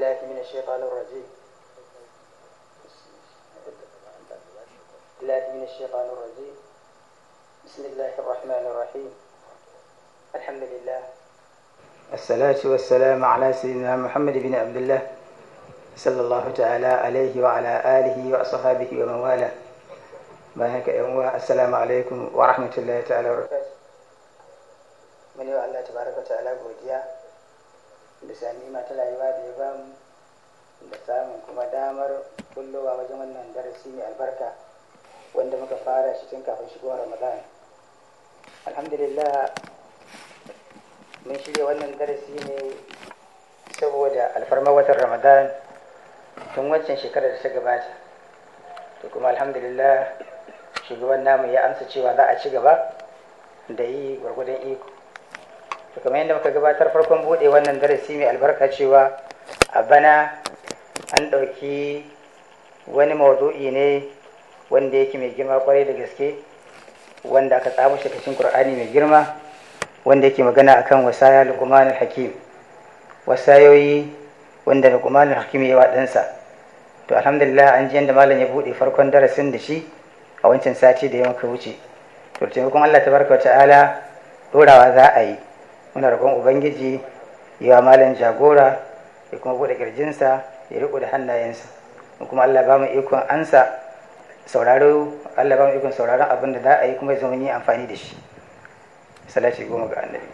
بالله من الشيطان الرجيم بالله من الشيطان الرجيم بسم الله الرحمن الرحيم الحمد لله الصلاة والسلام على سيدنا محمد بن عبد الله صلى الله تعالى عليه وعلى آله وأصحابه ومن والاه بارك يوم السلام عليكم ورحمة الله تعالى وبركاته من يو الله تبارك وتعالى godiya bisa nima ta rayuwa da ya bamu da samun kuma damar kullowa wajen wannan darasi mai albarka wanda muka fara shi tun kafin shigowar ramadan alhamdulillah mun shirya wannan darasi ne saboda alfarmar watan ramadan tun wancan shekarar da ta gabata to kuma alhamdulillah shugaban namu ya amsa cewa za a ci gaba da yi gwargwadon iko to kamar yadda muka gabatar farkon bude wannan darasi mai albarka cewa a bana an ɗauki wani mawdu'i ne wanda yake mai girma kwarai da gaske wanda aka tsamo shi cikin qur'ani mai girma wanda yake magana akan wasaya luqman hakim wasayoyi wanda luqman hakim ya wa ɗansa to alhamdulillah an ji yadda malam ya bude farkon darasin da shi a wancan sati da ya maka wuce to taimakon Allah tabaraka wa ta'ala dorawa za a yi muna roƙon ubangiji ya malam jagora ya kuma bude kirjinsa ya riko da hannayensa kuma Allah ba mu ikon ansa sauraro Allah ba mu ikon sauraron abin da za a yi kuma zama yi amfani da shi salati goma ga annabi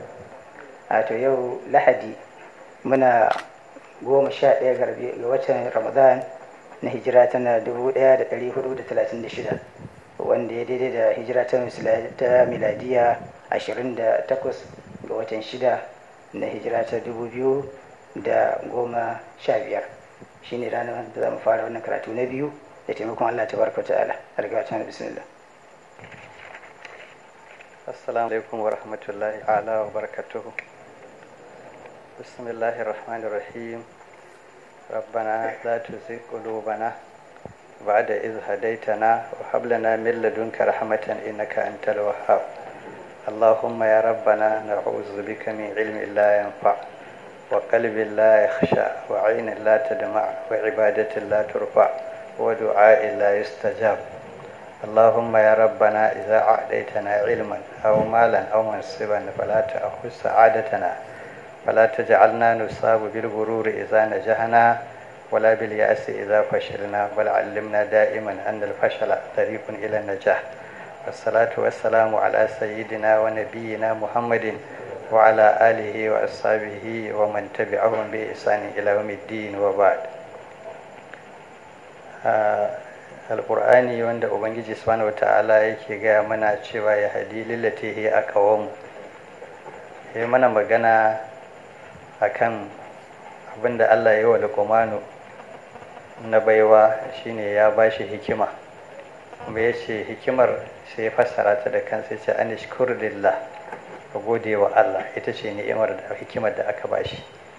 a to yau lahadi muna goma sha ɗaya ga watan ramadan na hijira tana dubu ɗaya da ɗari hudu da talatin da shida wanda ya daidai da hijira ta miladiya ashirin da takwas ga watan shida na hijira ta dubu biyu da goma sha biyar shine ranar da za mu fara wannan karatu na biyu da taimakon Allah ta barka ta'ala algata na bismillah assalamu alaikum wa rahmatullahi ala wa barakatuhu bismillahir rahmanir rahim ربنا لا تزغ قلوبنا بعد إذ هديتنا وهب لنا من لدنك رحمة إنك أنت الوهاب اللهم يا ربنا نعوذ بك من علم لا ينفع وقلب لا يخشى وعين لا تدمع وعبادة لا ترفع ودعاء لا يستجاب اللهم يا ربنا إذا أعطيتنا علما أو مالا أو منصبا فلا تأخذ سعادتنا فلا تجعلنا نصاب بالغرور إذا نجحنا ولا باليأس إذا فشلنا بل علمنا دائما أن الفشل طريق إلى النجاح والصلاة والسلام على سيدنا ونبينا محمد وعلى آله وأصحابه ومن تبعهم بإحسان إلى يوم الدين وبعد alƙur'ani wanda ubangiji subhanahu wata'ala yake gaya mana cewa ya hadi lillati hiya aqwam ya mana magana akan abinda Allah ya yi wa Luqmanu na baiwa shine ya bashi hikima kuma ya ce hikimar sai ya fassara ta da kansa ce an lillah ka gode wa Allah ita ce ni'imar da hikimar da aka bashi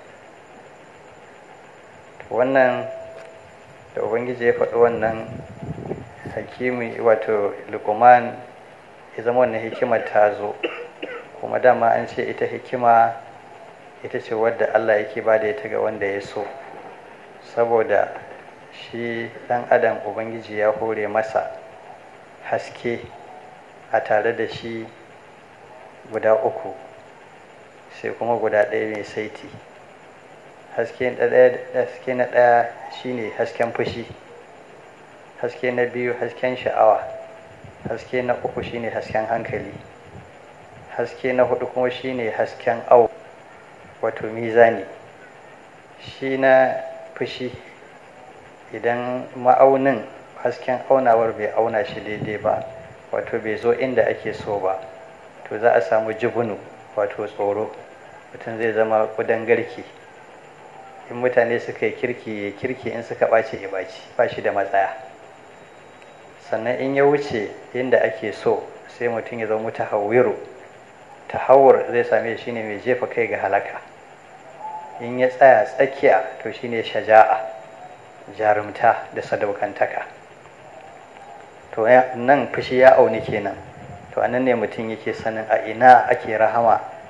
wannan da ubangiji ya faɗi wannan hakimi wato lukuman ya zama wannan hikimar ta zo kuma dama an ce ita hikima ita ce wadda Allah yake ba da ita ga wanda ya so saboda shi ɗan adam ubangiji ya hore masa haske a tare da shi guda uku sai kuma guda ɗaya mai saiti haske na ɗaya shine hasken fushi haske na biyu hasken sha'awa haske na uku shine hasken hankali haske na hudu kuma shine hasken au wato mizani shi na fushi idan ma'aunin hasken aunawar bai auna shi daidai ba wato bai zo inda ake so ba to za a samu jibunu wato tsoro mutum zai zama kudan garki in mutane suka yi kirki ya kirki in suka ɓace ya ɓaci ba shi da matsaya sannan in ya wuce inda ake so sai mutum ya zama tahawwiru tahawur zai same shi ne mai jefa kai ga halaka in ya tsaya tsakiya to shine shaja'a jarumta da sadaukantaka to nan fushi ya auni kenan to anan ne mutum yake sanin a ina ake rahama a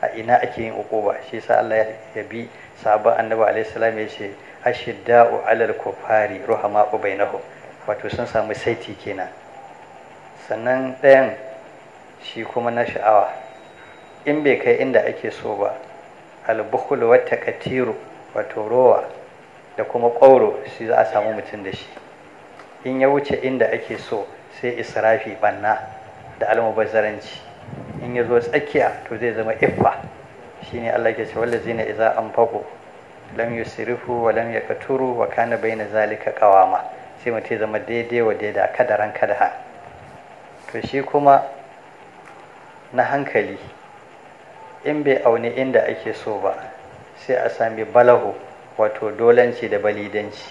a ina ake yin ukuba shi sa Allah ya bi sabon annabi alaihi salam ya ce ashidda'u alal kufari ruhama'u bainahum wato sun samu saiti kenan sannan ɗayan shi kuma na sha'awa in bai kai inda ake so ba albukhul wa taqtiru wato rowa da kuma ƙwauro shi za a samu mutum da shi in ya wuce inda ake so sai israfi banna da almubazzaranci in ya zo tsakiya to zai zama iffa shine Allah ke ce wallazina idza anfaqu lam yusrifu wa lam yaqturu wa kana baina zalika qawama sai mutum ya zama daidai wa daida kadaran kadaha to shi kuma na hankali in bai auni inda ake so ba sai a sami balahu wato dolanci da balidanci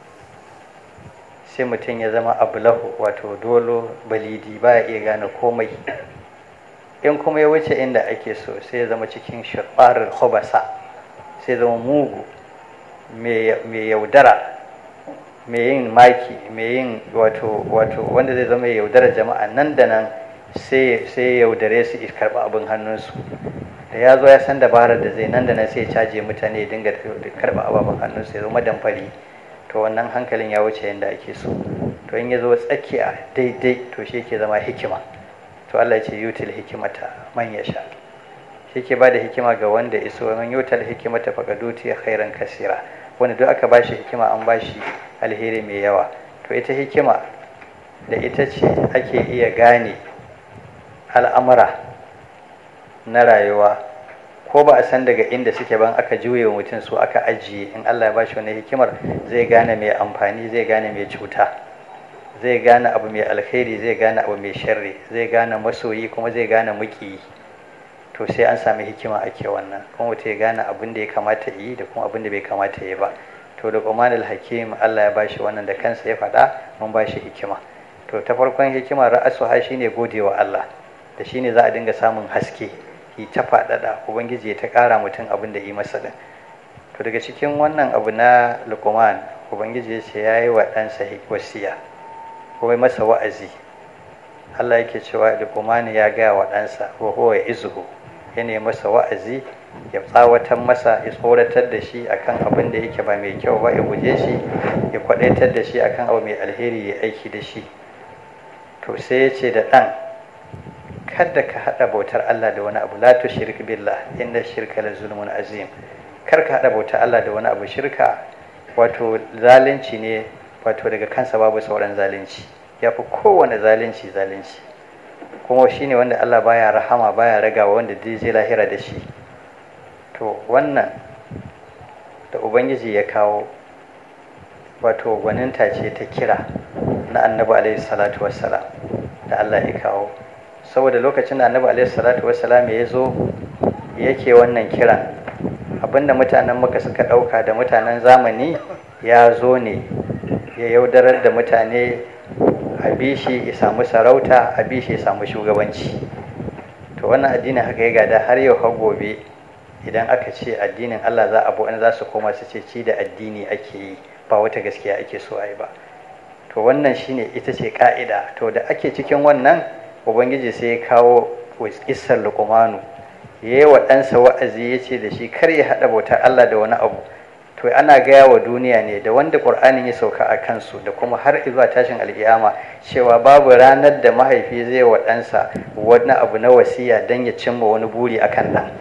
sai mutum ya zama abulahu wato dolo balidi ba ya iya gane komai in kuma ya wuce inda ake so sai ya zama cikin shirɓarar hobasa sai zama mugu mai yaudara mai yin maki mai yin wato wato wanda zai zama yaudara jama'a nan da nan sai ya yaudare su karɓi abin hannunsu da ya zo ya san dabarar da zai nan da nan sai ya caje mutane ya dinga karɓa ababen hannunsu ya zama damfari to wannan hankalin ya wuce yadda ake so to in ya zo tsakiya daidai to shi ke zama hikima to Allah ya ce yutil hikimata man ya sha shi ke bada hikima ga wanda iso man yutil hikimata faqad utiya khairan kasira wanda duk aka bashi hikima an bashi alheri mai yawa to ita hikima da ita ce ake iya gane al'amura na rayuwa ko ba a san daga inda suke ban aka juye wa mutum su aka ajiye in Allah ya bashi wani hikimar zai gane mai amfani zai gane mai cuta zai gane abu mai alkhairi zai gane abu mai sharri zai gane masoyi kuma zai gane muki to sai an sami hikima ake wannan kuma mutum ya gane abin da ya kamata yi da kuma abin da bai kamata yi ba to da Qur'anul Hakim Allah ya bashi wannan da kansa ya faɗa mun bashi hikima to ta farkon hikima ra'asu ha shine godewa Allah da shine za a dinga samun haske yi ta faɗaɗa ubangiji ya ta ƙara mutum abin da yi masa din to daga cikin wannan abu na luqman ubangiji ya ce ya yi wa ɗansa wasiya kuma masa wa'azi Allah yake cewa luqman ya gaya wa ɗansa wa huwa izuhu ya ne masa wa'azi ya tsawatar masa ya tsoratar da shi akan abin da yake ba mai kyau ba ya guje shi ya kwadaitar da shi akan abu mai alheri ya aiki da shi to sai ya ce da ɗan kada ka haɗa bautar Allah da wani abu la tushrik billah inda shirka la zulmun azim kar ka haɗa bautar Allah da wani abu shirka wato zalunci ne wato daga kansa babu sauran zalunci ya fi kowane zalunci zalunci kuma shine wanda Allah baya rahama baya ragawa wanda zai je lahira da shi to wannan da ubangiji ya kawo wato gwaninta ce ta kira na annabi alaihi salatu wassalam da Allah ya kawo saboda lokacin da annabi alaihi salatu wassalam ya zo yake wannan kiran abinda mutanen maka suka ɗauka da mutanen zamani ya zo ne ya yaudarar da mutane a bishi ya samu sarauta a bishi ya samu shugabanci to wannan addinin haka ya gada har yau har gobe idan aka ce addinin Allah za a wani za su koma su ce ci da addini ake yi ba wata gaskiya ake so a yi ba to wannan shine ita ce ka'ida to da ake cikin wannan ubangiji sai ya kawo kissar luqmanu ya yi wa ɗansa wa'azi ya ce da shi kar ya haɗa bautar Allah da wani abu to ana gaya wa duniya ne da wanda ƙur'anin ya sauka a kansu da kuma har zuwa tashin alƙiyama cewa babu ranar da mahaifi zai wa ɗansa wani abu na wasiya don ya cimma wani buri a kan ɗan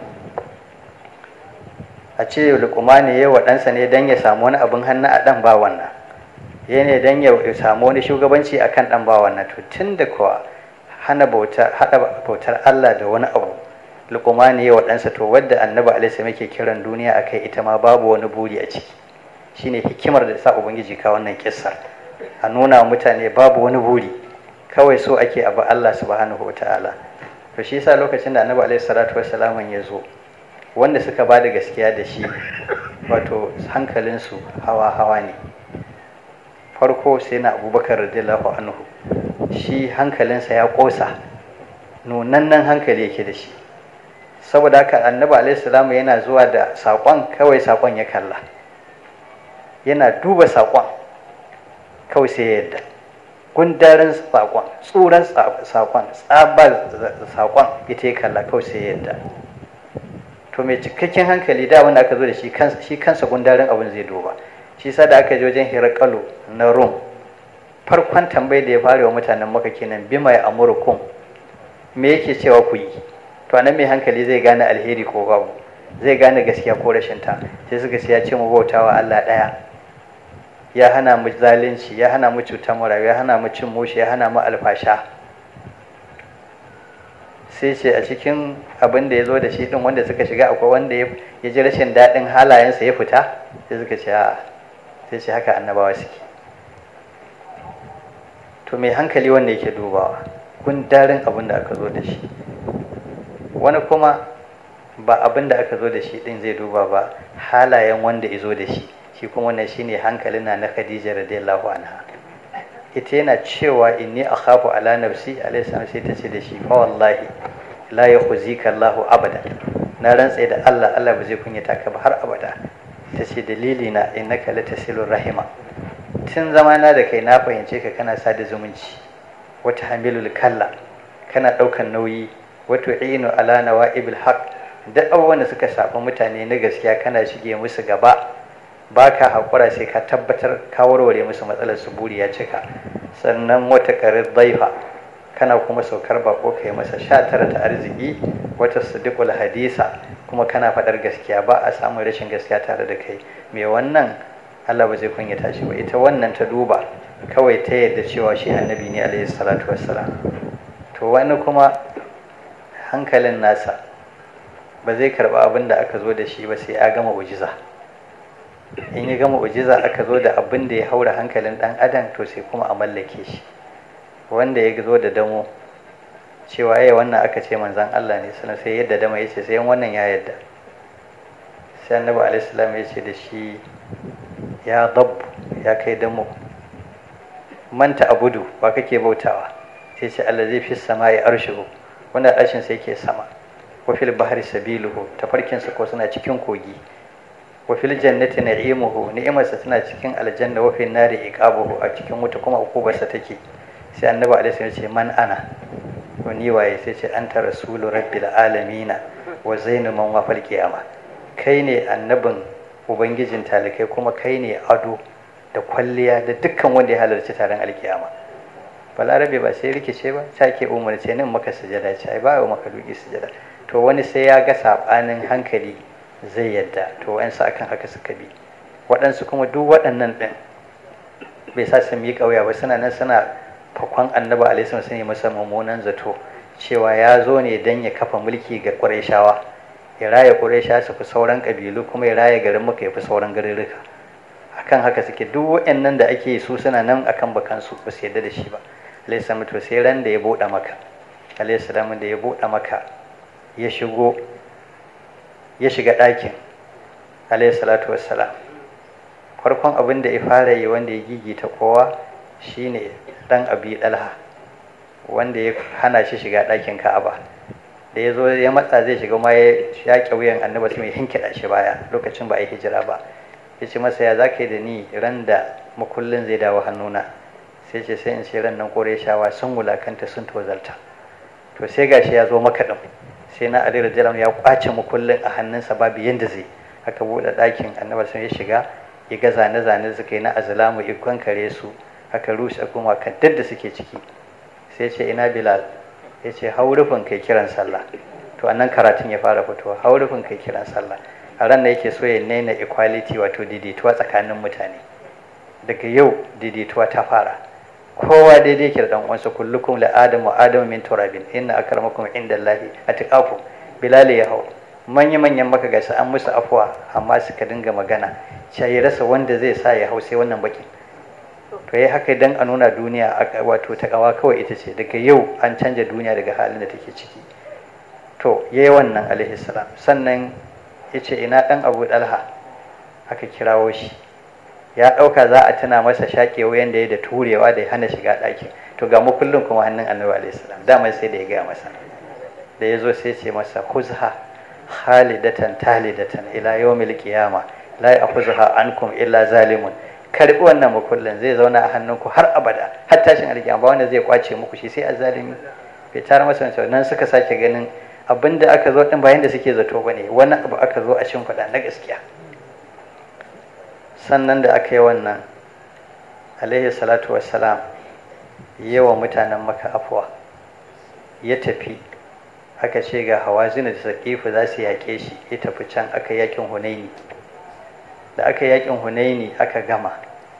a ce luqmani ya wa ɗansa ne don ya samu wani abin hannu a ɗan ba wannan ya ne don ya samu wani shugabanci a kan ɗan ba wannan to tun da kuwa hana haɗa bautar Allah da wani abu luqmani ya wa ɗansa to wadda annabi alaihi yake kiran duniya akai ita ma babu wani buri a ciki shine hikimar da sa ubangiji ka wannan kissar a nuna mutane babu wani buri kawai so ake abu Allah subhanahu wataala to shi yasa lokacin da annabi alaihi salatu wassalam ya zo wanda suka ba da gaskiya da shi wato hankalinsu hawa hawa ne farko sai na abubakar radiyallahu anhu shi hankalinsa ya ƙosa nunannan hankali yake da shi saboda haka annabi alaihi yana zuwa da saƙon kawai saƙon ya kalla yana duba saƙon kawai sai ya yadda gundarin saƙon tsuran saƙon tsabar saƙon ita ya kalla kawai sai ya yadda to mai cikakken hankali da wanda aka zo da shi shi kansa gundarin abin zai duba shi sa da aka je wajen hirakalo na rum farkon tambayi da ya fara wa mutanen maka kenan bima ya amurkum me yake cewa ku yi to anan mai hankali zai gane alheri ko babu zai gane gaskiya ko rashin ta sai suka ce ya ce mu bautawa Allah daya ya hana mu zalunci ya hana mu cutar mu ya hana mu cin mushi ya hana mu alfasha sai ce a cikin abin da ya zo da shi din wanda suka shiga akwai wanda ya ji rashin daɗin halayensa ya fita sai suka ce a sai ce haka annabawa suke to mai hankali wanda yake dubawa gundarin abin da aka zo da shi wani kuma ba abin da aka zo da shi din zai duba ba halayen wanda ya zo da shi shi kuma wannan shine hankalin na na Khadija radiyallahu anha ita yana cewa inni akhafu ala nafsi alayhi salam sai ta ce da shi fa wallahi la yakhzika Allah abada na rantsa da Allah Allah ba zai kunyata ka ba har abada ta ce dalili na innaka latasilur rahima tun zamana da kai na fahimce ka kana sada zumunci wata hamilul kalla kana ɗaukan nauyi wato inu ala nawa'ibil haq duk abubuwan da suka shafi mutane na gaskiya kana shige musu gaba ba ka haƙura sai ka tabbatar ka warware musu matsalar su buri ya cika sannan wata karir daifa kana kuma saukar bako kai masa sha tara ta arziki wata sadiqul hadisa kuma kana faɗar gaskiya ba a samun rashin gaskiya tare da kai me wannan Allah ba zai kunyata shi ba ita wannan ta duba kawai ta yadda cewa shi annabi ne alaihi salatu wassalam to wani kuma hankalin nasa ba zai karba abin da aka zo da shi ba sai ya gama ujiza in ya gama ujiza aka zo da abin da ya haura hankalin dan adam to sai kuma a mallake shi wanda ya zo da damo cewa ya wannan aka ce manzan Allah ne sannan sai yadda dama ya ce sai wannan ya yadda sai annabi alaihi salam ya ce da shi ya dabbu ya kai damo manta abudu ba kake bautawa sai ce Allah zai fi sama ya arshihu wanda arshin sai ke sama wa fil bahri sabiluhu tafarkin ko suna cikin kogi wa fil jannati na'imuhu ni'imarsa tana cikin aljanna wa fil nari iqabuhu a cikin wuta kuma ukubarsa take sai annabi alaihi ya ce man ana to ni waye sai ce anta rasulu rabbil alamin wa zainu man wa fal qiyama kai ne annabin ubangijin talikai kuma kai ne ado da kwalliya da dukkan wanda ya halarci taron alkiyama balarabe ba sai rikice ba ta ke umarce nan maka sujada ce ai ba wa maka duki sujada to wani sai ya ga sabanin hankali zai yadda to wa'ansu akan haka suka bi waɗansu kuma duk waɗannan ɗin bai sa su yi ƙauya ba suna nan suna fakon annabi alaihi sun yi masa mummunan zato cewa ya zo ne don ya kafa mulki ga ƙurayshawa ya raya ƙuraysha su fi sauran ƙabilu kuma ya raya garin maka ya fi sauran garuruka akan haka suke duk waɗannan da ake su suna nan akan bakansu ba su yadda da shi ba alaihi salam to sai ran da ya buɗe maka alaihi salam da ya buɗe maka ya shigo ya shiga ɗakin alayhi salatu wassalam farkon abin da ya fara yi wanda ya gigita kowa shine dan abi dalha wanda ya hana shi shiga ɗakin ka'aba da ya zo ya matsa zai shiga ma ya shaƙe wuyan annabi sai mai hinkiɗa shi baya lokacin ba a yi hijira ba ya ce masa ya za ka yi da ni ran da makullin zai dawo hannuna sai ce sai in ce ran nan kore shawa sun wulakanta sun tozalta to sai gashi ya zo maka ɗin sai na ali radiyallahu ya kwace mukullin a hannunsa babu yanda zai aka buɗe ɗakin annabi sun ya shiga ya ga zane-zane suka yi na azlamu ikon kare su aka rushe kuma kan da suke ciki sai ce ina bilal ya ce haurufin kai kiran sallah to annan karatun ya fara fitowa haurufin kai kiran sallah a ran da yake so ya naina equality wato daidaituwa tsakanin mutane daga yau daidaituwa ta fara kowa daidai yake da dan uwansa kullukum la adamu adamu min turabin inna akramakum indallahi atqakum bilal ya hau manya manyan maka gasa an musu afuwa amma suka dinga magana ya rasa wanda zai sa ya hau sai wannan bakin to yayi haka dan a nuna duniya wato ta kawa kawai ita ce daga yau an canja duniya daga halin da take ciki to yayi wannan alaihi salam sannan yace ina dan Abu Dalha aka kirawo shi ya ɗauka za a tuna masa shaƙe wuyan da ya da turewa da ya hana shiga ɗakin to ga mu kullum kuma hannun annabi alaihi salam dama sai da ya gaya masa da ya zo sai ce masa khuzha khalidatan talidatan ila yawmil qiyama la ya'khuzha ankum illa zalimun karbi wannan mukullin zai zauna a hannunku har abada har tashin alkiyama ba wanda zai kwace muku shi sai azzalimi bai tara masa wancan nan suka sake ganin abin da aka zo din bayan da suke zato bane wani abu aka zo a shimfiɗa na gaskiya sannan da aka yi wannan alaihi salatu wassalam yawa mutanen maka afuwa ya tafi aka ce ga hawazina da sakifu za su yaƙe shi ya tafi can aka yakin hunaini da aka yakin hunaini aka gama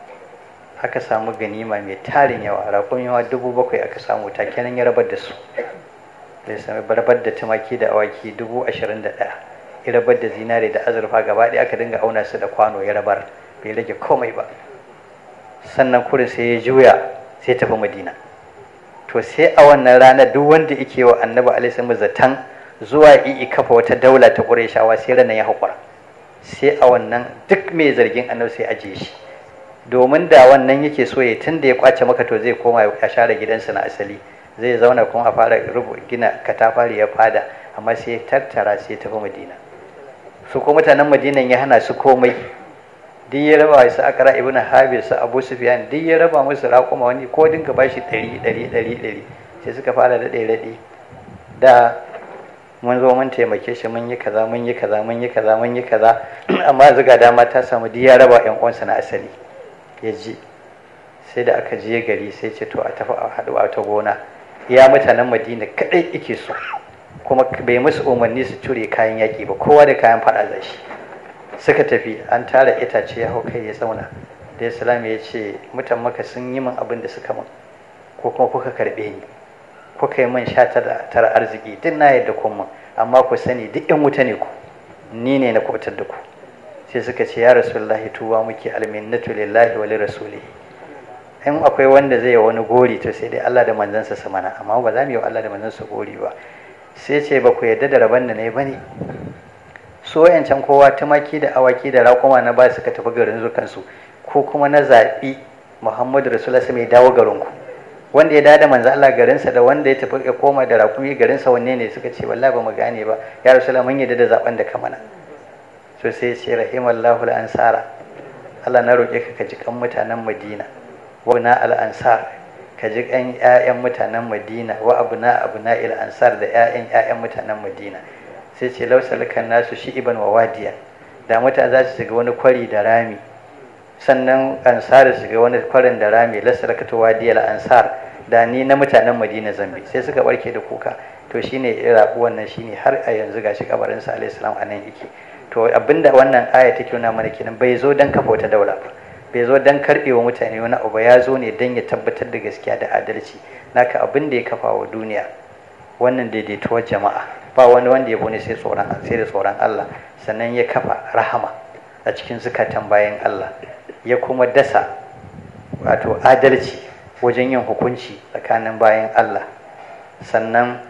aka samu ganima mai tarin yawa rakun yawa dubu bakwai aka samu takenan ya rabar da su da ya sami barbar da tumaki da awaki dubu ashirin da ɗaya ya rabar da zinare da azurfa gaba ɗaya aka dinga auna su da kwano ya rabar bai rage komai ba sannan kurin sai ya juya sai tafi madina to sai a wannan rana duk wanda yake wa annabi alaihi zaton zuwa i kafa wata daula ta ƙurayshawa sai ranar ya haƙura sai a wannan duk mai zargin annabi sai ajiye shi domin da wannan yake so ya tun da ya kwace maka to zai koma ya share gidansa na asali zai zauna kuma a fara rubu gina katafari ya fada amma sai ya tattara sai ya tafi madina su ko mutanen madinan ya hana su komai duk ya raba su akara ibn habib su abu sufyan duk ya raba musu raƙuma wani ko dinka bashi ɗari ɗari ɗari ɗari sai suka fara da ɗaya raɗi da mun zo mun taimake shi mun yi kaza mun yi kaza mun yi kaza mun yi kaza amma yanzu ga dama ta samu duk ya raba ƴan uwansa na asali ya ji sai da aka je gari sai ce to a tafi a haɗu a ta gona ya mutanen madina kaɗai ike so kuma bai musu umarni su cure kayan yaƙi ba kowa da kayan faɗa da shi suka tafi an tara itace ya hau kai ya zauna da islam ya ce mutan maka sun yi min abin da suka min ko kuma kuka karɓe ni kuka yi min sha tara arziki duk na yadda kun min amma ku sani duk yan wuta ne ku ni ne na kubutar da ku sai suka ce ya rasulullahi tuwa muke alminnatu lillahi wa lirasulihi in akwai wanda zai yi wani gori to sai dai Allah da manzansa su mana amma ba za mu yi wa Allah da manzansa gori ba sai ce ba ku yarda da rabon da na yi ba ne so yancan kowa tumaki da awaki da raƙuma na ba suka tafi garin zukansu ko kuma na zaɓi muhammadu rasulullah mai dawo garinku wanda ya dada manzo Allah garinsa da wanda ya tafi ya koma da raƙumi garinsa wanne ne suka ce wallahi ba mu gane ba ya rasulullah mun yarda da zaben da ka mana so sai ce rahimallahu al-ansara Allah na roƙe ka ka ji kan mutanen Madina wa na al-ansar ka ji kan ƴaƴan mutanen Madina wa abuna abuna il-ansar da ƴaƴan ƴaƴan mutanen Madina sai ce lausalukan nasu shi iban wa wadiya da mutane za su shiga wani kwari da rami sannan ansar su shiga wani kwarin da rami lasalakatu wadiyal ansar da ni na mutanen madina zambi sai suka barke da kuka to shine rabu wannan shine har a yanzu gashi kabarin sa alayhi salam anan yake to abinda wannan aya take nuna mana kenan bai zo dan kafa wata daula ba bai zo dan karbe wa mutane wani abu ya zo ne dan ya tabbatar da gaskiya da adalci naka abin da ya kafa wa duniya wannan daidaituwar jama'a ba wani wanda ya bone sai tsoron sai da tsoron Allah sannan ya kafa rahama a cikin zukatan bayan Allah ya kuma dasa wato adalci wajen yin hukunci tsakanin bayan Allah sannan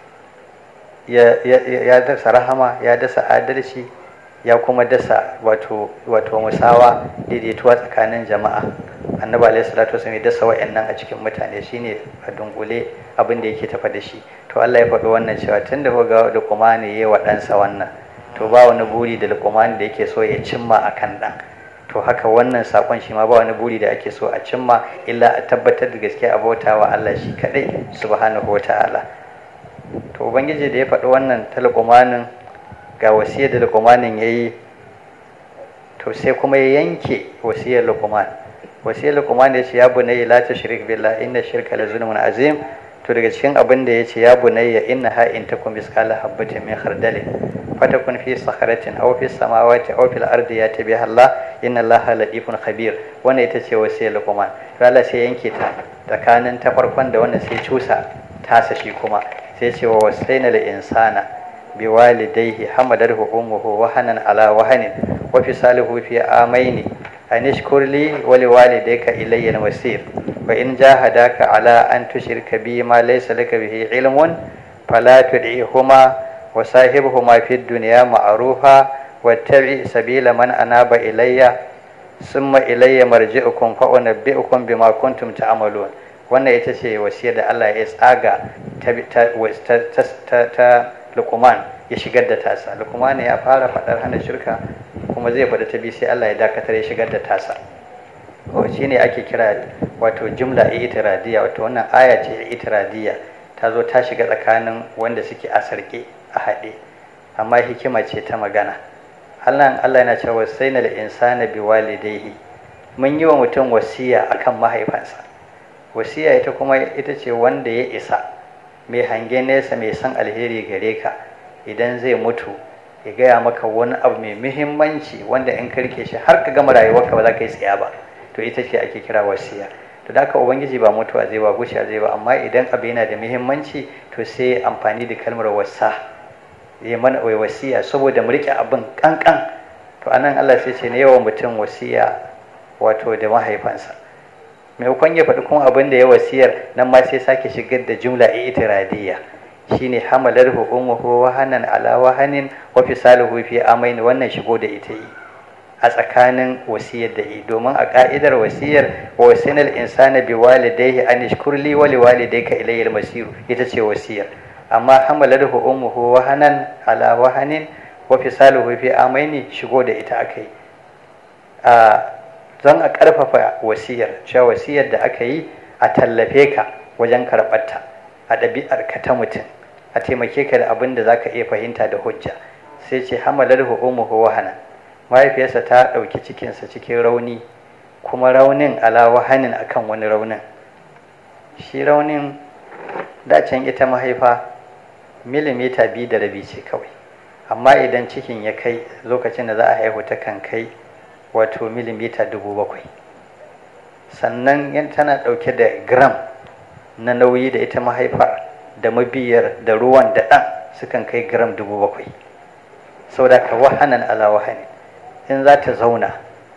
ya dasa rahama ya dasa adalci ya kuma dasa wato wato musawa daidaituwa tsakanin jama'a annabi alaihi salatu wasallam ya dasa wa'annan a cikin mutane shine a dungule abin da yake tafa da shi to Allah ya faɗi wannan cewa tun da ga luqmani yayi wa ɗansa wannan to ba wani buri da luqmani da yake so ya cimma akan ɗan to haka wannan sakon shi ma ba wani buri da ake so a cimma illa a tabbatar da gaskiya a bautawa Allah shi kadai subhanahu wata'ala to ubangiji da ya faɗi wannan ta luqmanin ga wasiyar da luqmanin yayi to sai kuma ya yanke wasiyar luqman wasiyar luqman ya ce ya bunayya la tushrik billah inna shirka la zulmun azim to daga cikin abin da ya ce ya bunayya inna ha in takum misqala habatin min khardalin fatakun fi sakharatin aw fi samawati aw fil ardi yati biha Allah inna Allah latifun khabir wannan ita ce wasiyar luqman to Allah sai yanke ta tsakanin ta farkon da wannan sai cusa tasa shi kuma sai ce wa wasaina lil insana biwalidayhi hamadarhu ummuhu wahanan ala wahanin wa fisaluhu fi amaini an ishkur li wa liwalidayka ilayya al-masir wa in jahadaka ala an tushrika bi ma laysa laka bihi ilmun fala tud'ihuma wa sahibhuma fid dunya ma'rufa wattabi sabila man anaba ilayya summa ilayya marji'ukum fa unabbi'ukum bima kuntum ta'malun wannan ita ce wasiyar da Allah ya tsaga ta ta Luqman ya shigar da tasa Luqman ya fara faɗar hana shirka kuma zai faɗi ta bi sai Allah ya dakatar ya shigar da tasa shi ne ake kira wato jumla itiradiyya wato wannan aya ce itiradiyya ta zo ta shiga tsakanin wanda suke a sarƙe a haɗe amma hikima ce ta magana Allah Allah yana cewa wasaina lil insana biwalidayhi mun yi wa mutum wasiya akan mahaifansa wasiya ita kuma ita ce wanda ya isa mai hangen nesa mai san alheri gare ka idan zai mutu ya gaya maka wani abu mai muhimmanci wanda in ka rike shi har ka gama rayuwarka ba za ka yi tsaya ba to ita ce ake kira wasiya to da haka ubangiji ba mutuwa zai ba gusha zai ba amma idan abu yana da muhimmanci to sai amfani da kalmar wasa ya mana wai wasiya saboda mu rike abin kankan to anan Allah sai ce ne yawan mutum wasiya wato da mahaifansa maimakon ya faɗi kuma abin da ya wasiyar nan ma sai sake shigar da jumla itiradiyya shine hamalarhu ummuhu wahanan ala wahanin wa fisaluhu fi amain wannan shigo da ita yi a tsakanin wasiyar da yi domin a ka'idar wasiyar wa wasinal insana bi walidayhi an ishkurli wa li walidayka ilayya al-masiru ita ce wasiyar amma hamalarhu ummuhu wahanan ala wahanin wa fisaluhu fi amain shigo da ita akai a zan a karfafa wasiyar cewa wasiyar da aka yi a tallafe ka wajen karɓarta a ɗabi'ar ka ta mutum a taimake ka da abin da zaka iya fahimta da hujja sai ce hamalar umuhu wahana mahaifiyarsa ta ɗauki cikinsa cikin rauni kuma raunin ala wahanin akan wani raunin shi raunin dacen ita mahaifa milimita biyu da rabi ce kawai amma idan cikin ya kai lokacin da za a haihu ta kan kai wato milimita dubu bakwai sannan tana ɗauke da gram na nauyi da ita mahaifar da mabiyar da ruwan da ɗan sukan kai gram dubu bakwai saboda ka wahanan ala wahani in za ta zauna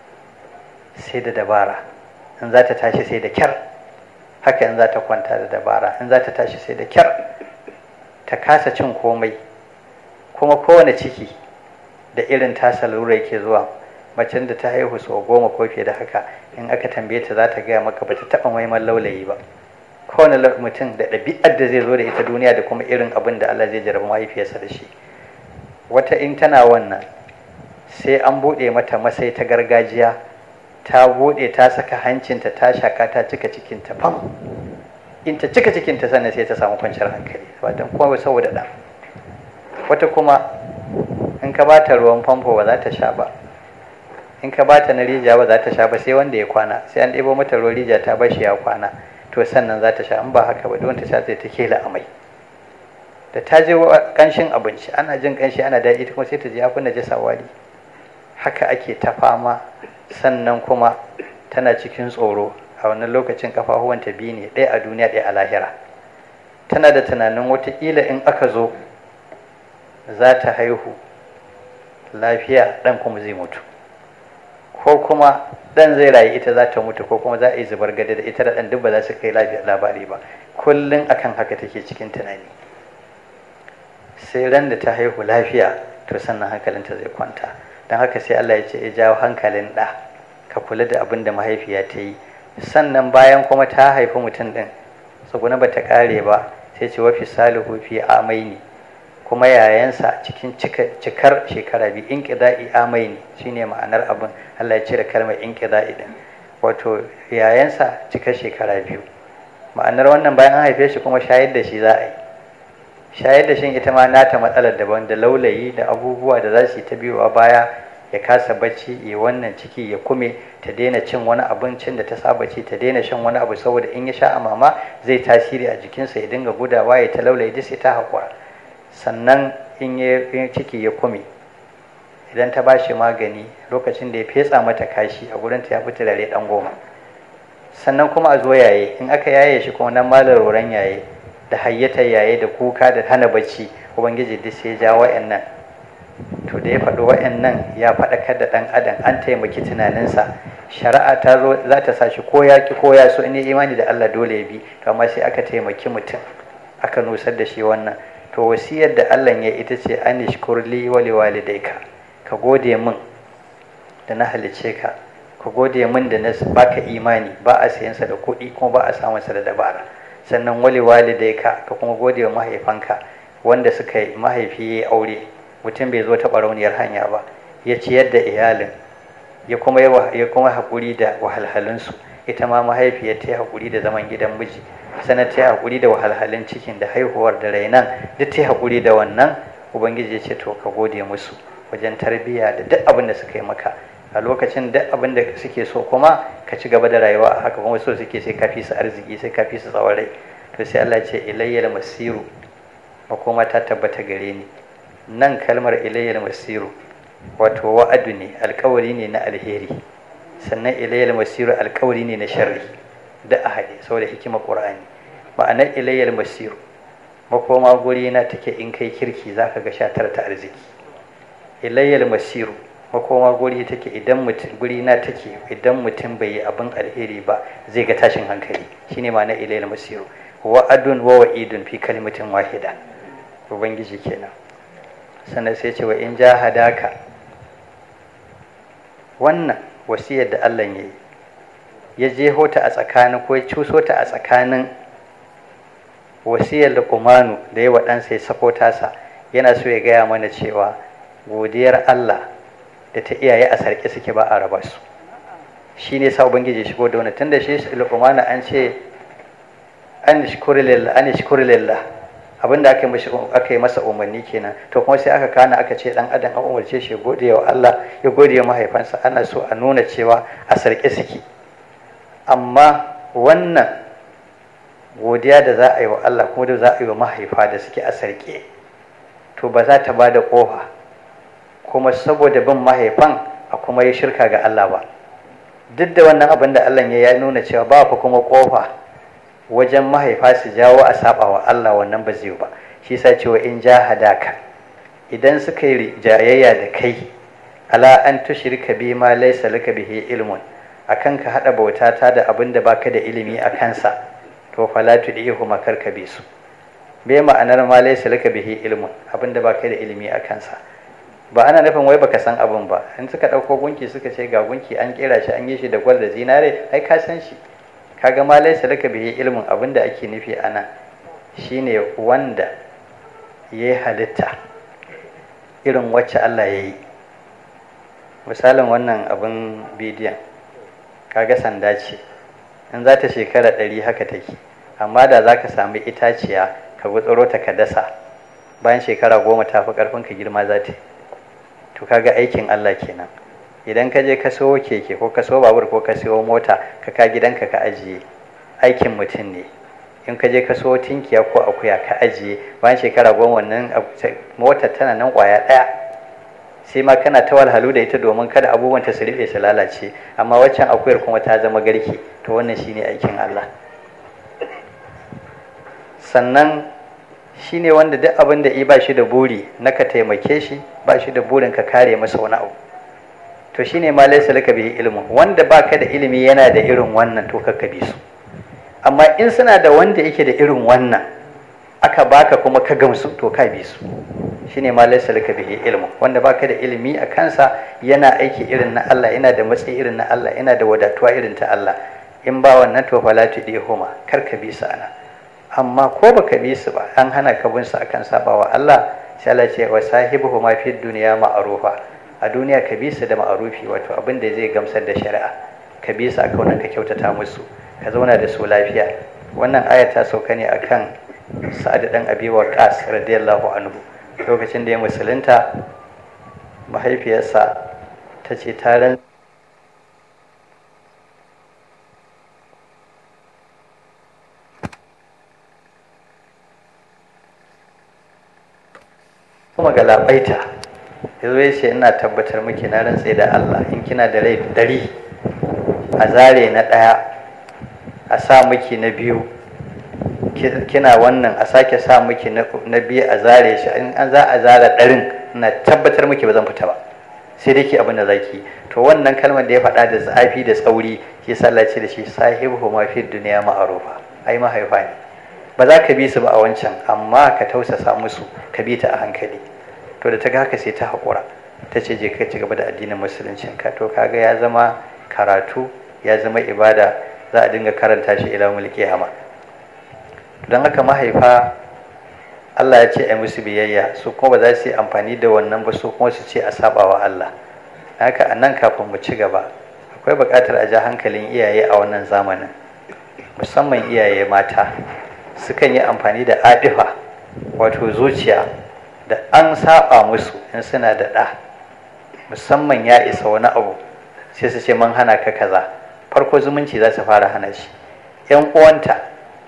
sai da dabara in za ta tashi sai da kyar haka in za ta kwanta da dabara in za ta tashi sai da kyar ta kasa cin komai kuma kowane ciki da irin tasa lura yake zuwa macen da ta haihu sau goma ko fiye da haka in aka tambaye ta za ta gaya maka ba ta taɓa maiman laulayi ba kowane mutum da ɗabi'ar da zai zo da ita duniya da kuma irin abin da Allah zai jarabi mahaifiyarsa da shi wata in tana wannan sai an buɗe mata masai ta gargajiya ta buɗe ta saka hancinta ta shaka ta cika cikinta fam in ta cika cikinta sannan sai ta samu kwanciyar hankali ba don kuma saboda ɗan wata kuma in ka bata ruwan famfo ba za ta sha ba in ka bata na rijiya ba za ta sha ba sai wanda ya kwana sai an ɗebo mata ruwan rijiya ta bashi ya kwana to sannan za ta sha in ba haka ba don ta sha sai ta kela amai da ta je kanshin abinci ana jin kanshi ana daɗi kuma sai ta je afin da jasa wari haka ake ta fama sannan kuma tana cikin tsoro a wannan lokacin kafafuwanta biyu ne ɗaya a duniya ɗaya a lahira tana da tunanin watakila in aka zo za ta haihu lafiya ɗan kuma zai mutu ko kuma ɗan zai rayu ita za ta mutu ko kuma za a yi zubar gada da ita da ɗan duk ba za su kai labari ba kullum akan haka take cikin tunani sai ran da ta haihu lafiya to sannan hankalinta zai kwanta don haka sai Allah ya ce ya jawo hankalin ɗa ka kula da abin da mahaifiya ta yi sannan bayan kuma ta haifi mutum ɗin tsuguna ba ta ƙare ba sai ce wafi salihu fi amaini kuma yayansa cikin cikar shekara biyu in ƙida'i amaini shine ma'anar abin Allah ya cire kalmar in ƙida'i ɗin wato yayansa cikar shekara biyu ma'anar wannan bayan an haife shi kuma shayar da shi za a yi shayar da shin ita ma nata matsalar daban da laulayi da abubuwa da za su yi ta biyowa baya ya kasa bacci ya wannan ciki ya kume ta daina cin wani abincin da ta saba ci ta daina shan wani abu saboda in ya sha a mama zai tasiri a jikinsa ya dinga gudawa ya ta laulayi duk sai ta haƙura sannan in ya ciki ya kume idan ta ba shi magani lokacin da ya fetsa mata kashi a gurin ta ya fi turare ɗan goma sannan kuma a zo yaye in aka yaye shi kuma nan malar roran yaye da hayyatar yaye da kuka da hana bacci ubangiji duk sai ja wa'annan to da ya faɗi wa'annan ya faɗakar da ɗan adam an taimaki tunaninsa shari'a ta zo za ta sa shi ko ya ki ko ya so in imani da Allah dole ya bi to amma sai aka taimaki mutum aka nusar da shi wannan to wasiyar da Allah ya ita ce an shkurli wa liwalidayka ka gode min da na halice ka ka gode min da na baka imani ba a sayansa da kuɗi kuma ba a samunsa da dabara sannan wali walidai ka ka kuma gode wa mahaifanka wanda suka yi mahaifi ya aure mutum bai zo ta barauniyar hanya ba ya ciyar da iyalin ya kuma ya kuma haƙuri da wahalhalunsu ita ma mahaifiyar ta yi haƙuri da zaman gidan miji sannan ta yi haƙuri da wahalhalun cikin da haihuwar da rainan duk ta yi haƙuri da wannan ubangiji ya ce to ka gode musu wajen tarbiyya da duk abin da suka yi maka a lokacin duk abin da suke so kuma ka ci gaba da rayuwa haka kuma so suke sai ka fi su arziki sai ka fi su tsawon rai to sai Allah ce ilayyal masiru makoma ta tabbata gare ni nan kalmar ilayyal masiru wato wa'adu ne alkawari ne na alheri sannan ilayyal masiru alkawari ne na sharri da a haɗe saboda hikimar qur'ani ma'anar ilayyal masiru makoma guri na take in kai kirki zaka ga shatar ta arziki ilayyal masiru makoma guri take idan mutum guri na take idan mutum bai yi abin alheri ba zai ga tashin hankali shine ma'anar ilayyal masiru wa'adun wa wa'idun fi kalimatin wahida ubangiji kenan sannan sai ce wa in jahadaka wannan wasiyar da Allah ya yi ya jeho ta a tsakanin ko ya cuso ta a tsakanin wasiyar da kumanu da ya waɗansa ya sako tasa yana so ya gaya mana cewa godiyar Allah da ta iyaye a sarki suke ba a raba su shi ne sa ubangiji shigo da wani tunda shi lukumanu an ce an shukuri lillah an shukuri lillah abinda aka yi aka yi masa umarni kenan to kuma sai aka kana aka ce dan adam an umarce shi gode wa Allah ya gode wa mahaifansa ana so a nuna cewa a sarki suke amma wannan godiya da za a yi wa Allah kuma da za a yi wa mahaifa da suke a sarki to ba za ta ba da kofa kuma saboda bin mahaifan a kuma yi shirka ga Allah ba duk da wannan abin da Allah ya nuna cewa ba fa kuma kofa wajen mahaifa su jawo a saba wa Allah wannan ba zai ba shi sa cewa in jahadaka idan suka yi jayayya da kai ala an tushrika bi ma laysa laka bihi ilmun akan ka hada bauta ta da abin da baka da ilimi a kansa to fala tudihu makar ka bi su be ma'anar ma laysa laka bihi ilmun abin da baka da ilimi a kansa ba ana nufin wai baka san abin ba in suka dauko gunki suka ce ga gunki an kera shi an yi shi da gwal da zinare ai ka san shi kaga ma laisa laka bihi ilmin abin da ake nufi a nan shine wanda ya yi halitta irin wacce Allah ya yi misalin wannan abin bidiyon kaga sanda ce in za ta shekara ɗari haka take amma da za ka sami itaciya ka gutsuro ta ka dasa bayan shekara goma ta fi ƙarfin ka girma za ta to kaga aikin Allah kenan idan ka je ka siyo keke ko ka siyo babur ko ka siyo mota ka ka gidanka ka ajiye aikin mutum ne in ka je ka siyo tinkiya ko akuya ka ajiye bayan shekara goma wannan mota tana nan kwaya ɗaya sai ma kana ta walhalu da ita domin kada abubuwan ta su rufe su lalace amma waccan akuyar kuma ta zama garki to wannan shine aikin Allah sannan shine wanda duk abin da i ba shi da buri na ka taimake shi ba shi da burin ka kare masa wani abu to shine ma laysa laka bihi ilmun wanda baka da ilimi yana da irin wannan to ka bi su amma in suna da wanda yake da irin wannan aka baka kuma ka gamsu to ka bi su shine ma laysa laka bihi ilmun wanda baka da ilimi a kansa yana aiki irin na Allah yana da matsayi irin na Allah yana da wadatuwa irin ta Allah in ba wannan to fala tudihuma kar ka bi su ana amma ko baka bi su ba an hana ka bin su akan sabawa Allah sai Allah ce wa sahibuhuma fid dunya ma'rufa a duniya ka bi su da ma'arufi wato abin da zai gamsar da shari'a ka bi su a kaunan ka kyautata musu ka zauna da su lafiya wannan aya ta sauka ne akan sa'ad dan abi waqas radiyallahu anhu lokacin da ya musulunta mahaifiyarsa ta ce ta ran kuma galabaita ya zo ya ce ina tabbatar miki na rantse da Allah in kina da rai dari a zare na ɗaya a sa miki na biyu kina wannan a sake sa miki na biyu a zare shi in an za a zara ɗarin ina tabbatar miki ba zan fita ba sai dai ki abin da zaki to wannan kalmar da ya faɗa da zafi da tsauri shi sallace da shi sahibu ma fi duniya ma'arufa ai mahaifa ne ba za ka bi su ba a wancan amma ka tausasa musu ka bi ta a hankali to da ta ga haka sai ta haƙura ta ce je ka ci gaba da addinin musuluncin ka to kaga ya zama karatu ya zama ibada za a dinga karanta shi ila mulki hama don haka mahaifa Allah ya ce a musu biyayya su kuma ba za su yi amfani da wannan ba su kuma su ce a saba wa Allah haka a nan kafin mu ci gaba akwai buƙatar a ja hankalin iyaye a wannan zamanin musamman iyaye mata sukan yi amfani da adifa wato zuciya da an saba musu in suna da ɗa musamman ya isa wani abu sai su ce man hana ka kaza farko zumunci za su fara hana shi yan uwanta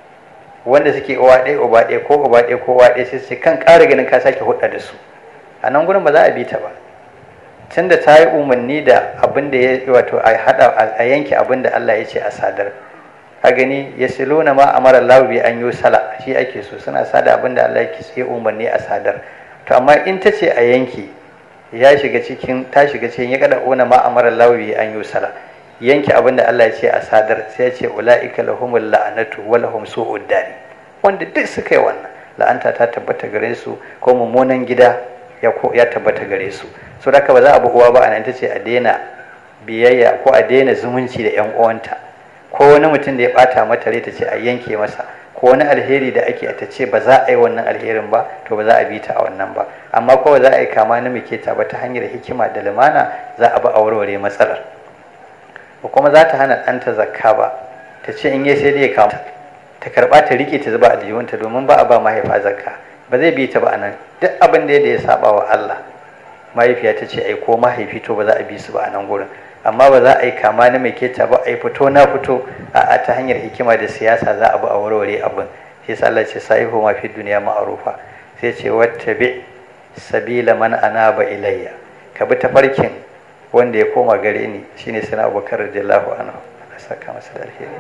wanda suke uwa ɗaya uba ɗaya ko uba ɗaya ko uwa ɗaya sai su ce kan ƙara ganin ka sake hudda da su a nan gurin ba za a bi ta ba tun da ta yi umarni da abin da ya wato a hada a yanke abin da Allah ya ce a sadar a gani ya silo na ma amara lawi an yi sala shi ake so suna sada abin da Allah ya umarni a sadar to amma in ta ce a yanke ya shiga cikin ta shiga cikin ya kada ona ma amara lawi an yi sala yanke abin da Allah ya ce a sadar sai ya ce ulaika lahumul la'anatu wa lahum su'ud dari wanda duk suka yi wannan la'anta ta tabbata gare su ko mummunan gida ya tabbata gare su so da ba za a bi uwa ba a nan ta ce a daina biyayya ko a daina zumunci da yan uwanta ko wani mutum da ya bata mata rai ta ce a yanke masa ko wani alheri da ake ta ce ba za a yi wannan alherin ba to ba za a bi ta a wannan ba amma ko za a yi kama na muke ta ba ta hanyar hikima da lumana za a bi a warware matsalar ko kuma za ta hana ɗanta zakka ba ta ce in yi sai dai ya kama ta karɓa ta rike ta zuba a aljihunta domin ba a ba mahaifa zakka ba zai bi ta ba a nan duk abin da ya saba wa Allah mahaifiya ta ce ai ko mahaifi to ba za a bi su ba a nan gurin amma ba za a yi kama na mai keta ba a yi fito na fito a ta hanyar hikima da siyasa za a bi a warware abin shi sa Allah ce sahihu ma fi duniya ma'arufa sai ce wattabi sabila man anaba ilayya ka bi tafarkin wanda ya koma gare ni shine sana Abubakar radiyallahu anhu Allah saka masa da alheri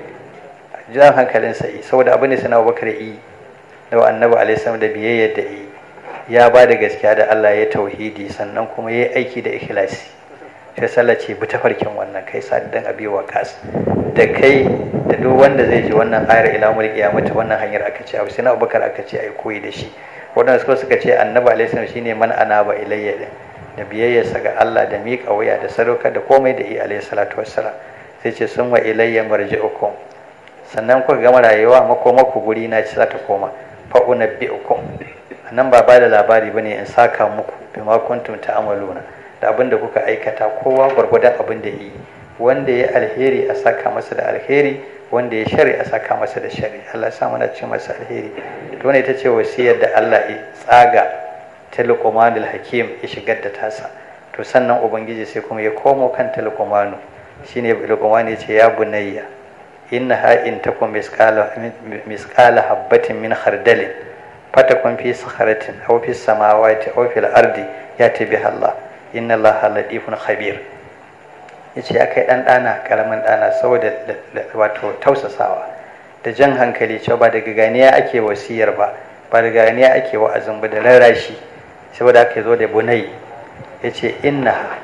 jan hankalin sai saboda abin da sana Abubakar yi da annabi alaihi salam da biyayyar da yi ya ba da gaskiya da Allah ya tauhidi sannan kuma ya yi aiki da ikhlasi sai sallah ce bi tafarkin wannan kai sadidan abi waqas da kai da duk wanda zai ji wannan ayar ila mul qiyamati wannan hanyar aka ce abu sai Abubakar aka ce ai koyi da shi wadanda suka suka ce annabi alaihi salam shine man anaba ilayya din da biyayyarsa ga Allah da miƙa wuya da sadaukar da komai da yi alaihi salatu wassalam sai ce sun wa ilayya marji'ukum sannan kuka gama rayuwa makomaku guri na ci za ta koma fa unabbi'ukum nan ba ba da labari bane in saka muku bima kuntum ta'maluna da abin da kuka aikata kowa gwargwadon abin da yi wanda ya alheri a saka masa da alheri wanda ya shari a saka masa da shari Allah ya sa mana cin masa alheri to ne ita ce wasiyar da Allah ya tsaga ta luqmanul hakim ya shigar da tasa to sannan ubangiji sai kuma ya komo kan ta luqmanu shine luqman ya ce ya bunayya innaha in takum misqala misqala habbatin min khardalin fatakun fi sakharatin aw fi samawati aw fil ardi yati biha Allah inna Allah latifun khabir yace akai dan dana karamin dana saboda wato tausasawa da jan hankali cewa ba daga ganiya ake wasiyar ba ba daga ganiya ake wa'azin ba da rarashi saboda aka zo da bunai yace inna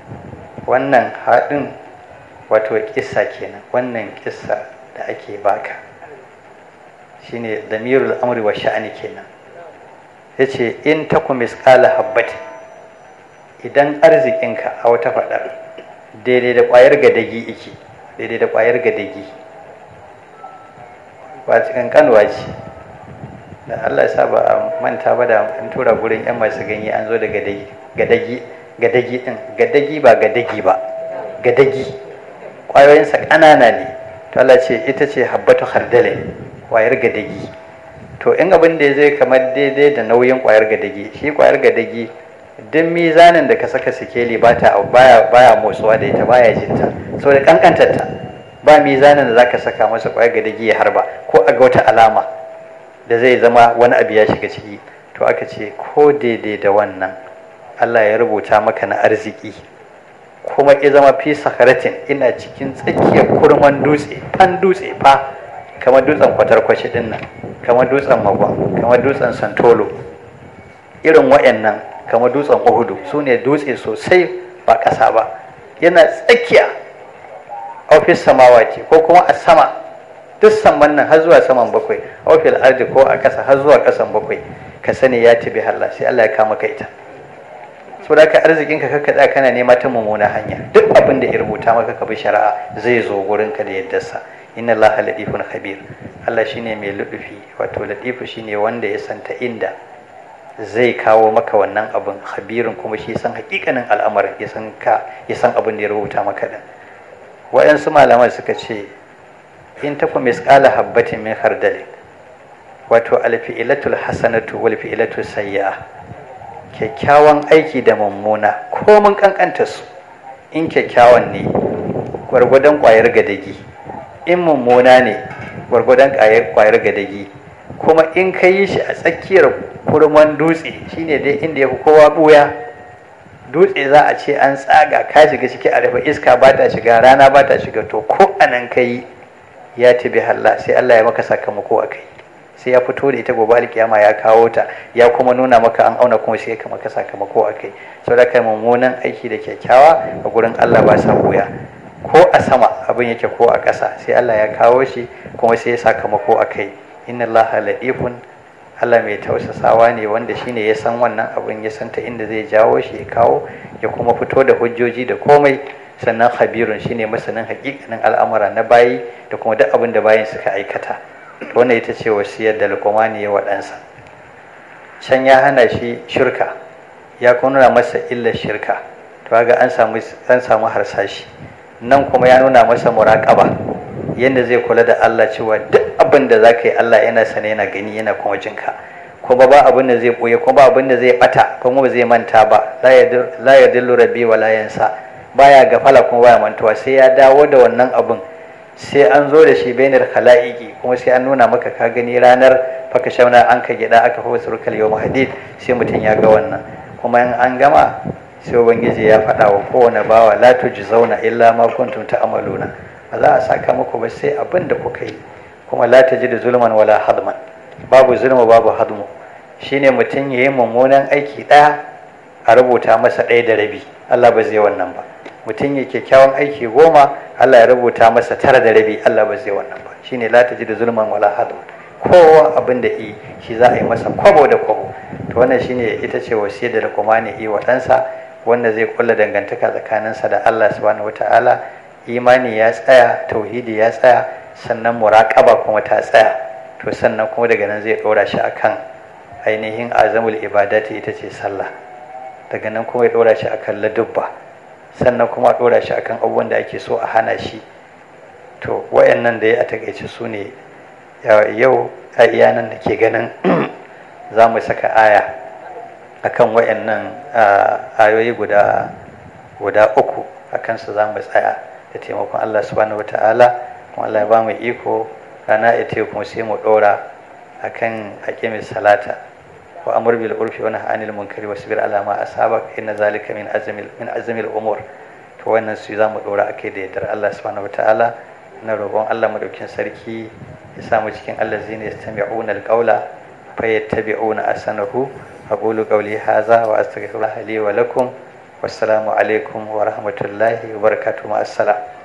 wannan haɗin wato kissa kenan wannan kissa da ake baka shine damirul amri wa sha'ani kenan yace in taku misqala habbat idan arzikinka a wata fadar daidai da kwayar gadagi iki daidai da kwayar gadagi ba cikin kanwa ce da Allah ya sa ba a manta ba da an tura gurin yan masu ganye an zo da gadagi gadagi gadagi din gadagi ba gadagi ba gadagi kwayoyinsa ƙanana ne to Allah ce ita ce habbatu khardale kwayar gadagi to in abin da zai kamar daidai da nauyin kwayar gadagi shi kwayar gadagi duk mizanin da ka saka sikeli ba ta baya baya motsuwa da ita baya jinta saboda kankantar ta ba mizanin da zaka saka masa kwayar gadagi ya harba ko a ga wata alama da zai zama wani abu ya shiga ciki to aka ce ko daidai da wannan Allah ya rubuta maka na arziki kuma ya zama fi sakaratin ina cikin tsakiyar kurman dutse fan dutse fa kamar dutsen kwatarkwashi din nan kamar dutsen magwan kamar dutsen santolo irin wa'annan kamar dutsen uhudu su ne dutse sosai ba ƙasa ba yana tsakiya ofis samawati ko kuma a sama duk saman nan har zuwa saman bakwai ofil ardi ko a ƙasa har zuwa ƙasan bakwai ka sani ya tabi Allah sai Allah ya kama ka ita saboda ka arzikin ka kakka tsaya kana nema ta mummuna hanya duk abin da ya rubuta maka ka bi shari'a zai zo gurin ka da yaddarsa inna allaha latifun khabir Allah shine mai ludufi wato latifu shine wanda ya santa inda zai kawo maka wannan abin khabirin kuma shi san hakikanin al'amarin ya san ka ya san abin da ya rubuta maka din waɗansu malaman suka ce in taku misqala habbatin min khardalin wato alfi'ilatul hasanatu wal fi'ilatul sayyi'a kyakkyawan aiki da mummuna ko mun kankanta su in kyakkyawan ne gwargwadon kwayar gadagi in mummuna ne gwargwadon kwayar gadagi kuma in ka yi shi a tsakiyar kurman dutse shine dai inda ya fi kowa buya dutse za a ce an tsaga ka shiga ciki a rufe iska ba ta shiga rana ba ta shiga to ko anan ka yi ya tabi halla sai Allah ya maka sakamako a kai sai ya fito da ita gobe alkiyama ya kawo ta ya kuma nuna maka an auna kuma sai ya maka sakamako a kai saboda kai mummunan aiki da kyakkyawa a gurin Allah ba sa buya ko a sama abin yake ko a ƙasa sai Allah ya kawo shi kuma sai ya sakamako a kai inna Allah latifun Allah mai tausasawa ne wanda shine ya san wannan abin ya san ta inda zai jawo shi ya kawo ya kuma fito da hujjoji da komai sannan khabirun shine masanin hakikanin al'amura na bayi da kuma duk abin da bayin suka aikata wannan ita ce wasiyar da luqmani ya waɗansa can ya hana shi shirka ya kuma nuna masa illar shirka to ga an samu an samu harsashi nan kuma ya nuna masa muraƙaba yadda zai kula da Allah cewa duk abin da za ka yi Allah yana sane yana gani yana kuma jinka kuma ba abin da zai ɓoye kuma ba abin da zai ɓata kuma ba zai manta ba la ya dillu rabbi wa la yansa baya gafala kuma baya mantuwa sai ya dawo da wannan abin sai an zo da shi bainar khala'iki kuma sai an nuna maka ka gani ranar faka shauna an ka gida aka fi wasu rukal yau hadid sai mutum ya ga wannan kuma in an gama sai ubangiji ya faɗa wa kowane bawa la zauna illa ma kuntum ta'maluna ba za a saka muku ba sai abin da kuka yi kuma la da zulman wala hadman babu zulma babu hadmu shine mutum ya yi mummunan aiki ɗaya a rubuta masa ɗaya da rabi Allah ba zai wannan ba mutum ya kyakkyawan aiki goma Allah ya rubuta masa tara da rabi Allah ba zai wannan ba shine la da zulman wala hadman kowa abin da yi shi za a yi masa kwabo da kwabo to wannan shine ita ce wasiyar da kuma ne yi wa ɗansa wanda zai kulla dangantaka tsakaninsa da Allah subhanahu wataala imani ya tsaya tauhidi ya tsaya sannan muraƙaba kuma ta tsaya to sannan kuma daga nan zai ɗora shi akan ainihin azamul ibadati ita ce sallah daga nan kuma ya ɗora shi akan ladubba sannan kuma ɗora shi akan abubuwan da ake so a hana shi to wayannan da ya a takaice su ne yau a iya nan da ke ganin za mu saka aya akan wayannan ayoyi guda guda uku akan su za mu tsaya da taimakon Allah subhanahu wataala kuma Allah ya ba mu iko rana ita kuma sai mu dora akan hakimin salata wa amr bil urfi wa nahy anil munkari wasbir ala ma asabak inna zalika min azmi min azmi al umur to wannan su za mu dora akai da yardar Allah subhanahu wataala na roƙon Allah madaukin sarki ya sa mu cikin allazina yastami'una al qawla fayattabi'una asanahu aqulu qawli hadha wa astaghfirullaha li wa lakum wassalamu alaikum wa rahmatullahi wa barakatuhu ma assalam